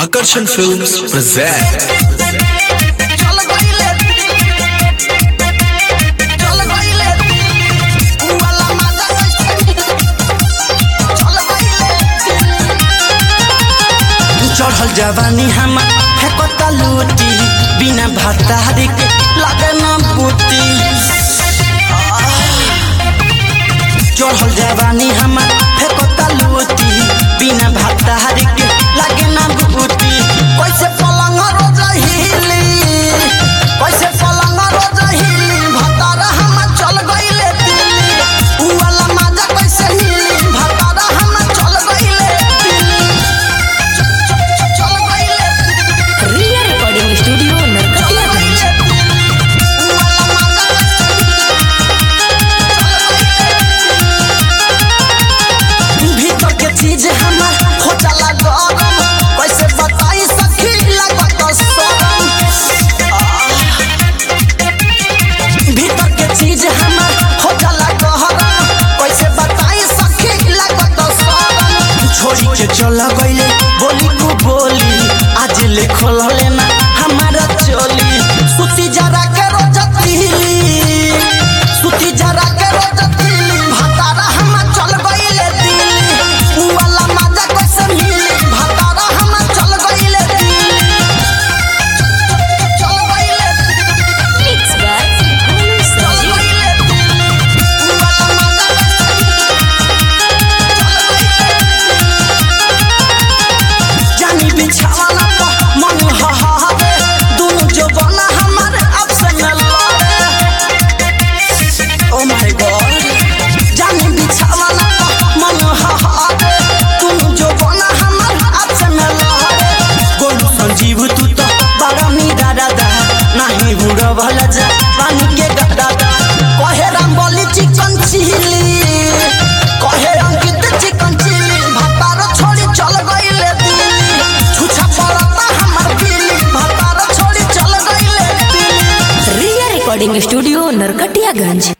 Akarsan Films present चल गइले चल गइले उ वाला मजा चल गइले चढ़ल जवानी हमर फेकता लूटी बिना भतारी के लगे न बूटी चढ़ल जवानी हमर फेकता लूटी बिना भतारी के लगे न बूटी कैसे पलंग रोज हिली कैसे पलंग रोज हिली भतारा हम चल गइले दिल्ली उ वाला मजा कैसे हिली भतारा हम चल गइले दिल्ली चल गइले रिया रिकॉर्डिंग स्टूडियो नरकटियागंज उ वाला मजा भीतर के चीज हमर हो चला गरम कैसे बताई सखी लागत शरम भीतर के चीज हमर हो चला गहरम कैसे बताई सखी लागत शरम छोड़ी के चल गईले बोली को बोली आज ले खोल लेना हमारा चोली सुती जरा के रोजती सुती जरा के रोजती भतारा हम चल गइले दिल्ली उ वाला मजा कैसे मिली भतारा हम चल गइले दिल्ली चल गइले मिक्स बाय गोलू चल संजीव गइले दिल्ली उ वाला मजा जानी बिछावाला पर मन हहावे दोनों जवाना हमारे आपसे में लड़े ओ माय गॉड जानी बिछावाला पर मन हहावे दोनों जवाना हमारे आपसे में लड़े गोलू संजीव तू तो बड़ा मीरा दादा नहीं बुरा भला जा पानी के दादा कहे राम बोली चिकन चिली कहे अंकित चिकन चिली भतार छोड़ी चल गइले दिल्ली छुछा पड़ता हमर दिल्ली भतार छोड़ी चल गइले दिल्ली रिया रिकॉर्डिंग स्टूडियो नरकटियागंज